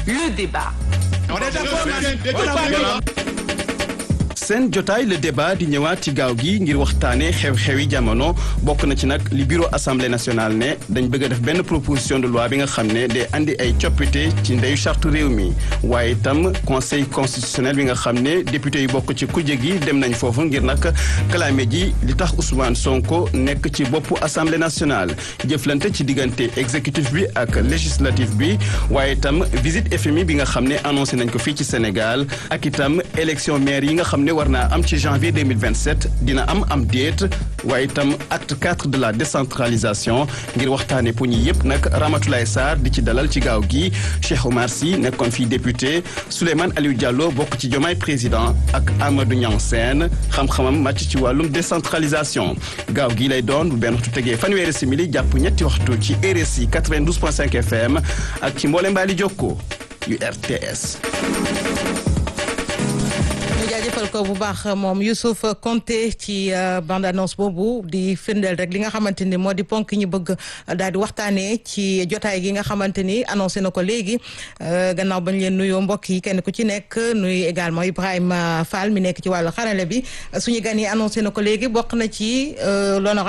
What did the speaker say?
le débat. seen jotaay le débat di ñëwaat ci gaaw gi ngir waxtaane xew-xewi jamono bokk na ci nag li bureau assemblée nationale ne dañ bëgg a def benn proposition de loi bi nga xam ne day andi ay coppite ci ndeyu charte réew mi waaye itam conseil constitutionnel bi nga xam ne député yu bokk ci kujje gi dem nañ foofu ngir nag kalaame ji li tax Ousmane Sonko nekk ci boppu assemblée nationale jëflante ci diggante exécutif bi ak législatif bi waaye itam visite FMI bi nga xam ne annoncé nañ ko fii ci Sénégal ak itam élection maire yi nga xam ne war naa am ci janvier 2027 dina am am déet waaye itam acte 4 de la décentralisation ngir waxtaane pour ñi yëpp nag Ramatoulaye Sarr di ci dalal ci gaaw gi Cheikh Omar Sy nekkoon fii député Souleymane Aliou Diallo bokk ci Diomaye président ak Amadou Niang Sène xam-xamam màcc ci wàllum décentralisation gaaw gi lay doon bu benn waxtu tegee fanweeri simili jàpp ñetti waxtu ci RSI 92.5 FM ak ci mboole mbaali jokko yu RTS jaajëfal ko bu baax moom Youssouf Konté ci bande annonce boobu di firndeel rek li nga xamante ni moo di ponk ñu bëgg daal di waxtaanee ci jotaay gi nga xamante ni annoncé na ko léegi gannaaw bañ leen nuyoo mbokk yi kenn ku ci nekk nuyu également Ibrahima Fall mi nekk ci wàllu xarale bi suñu gan yi annoncé na ko léegi bokk na ci l'honorable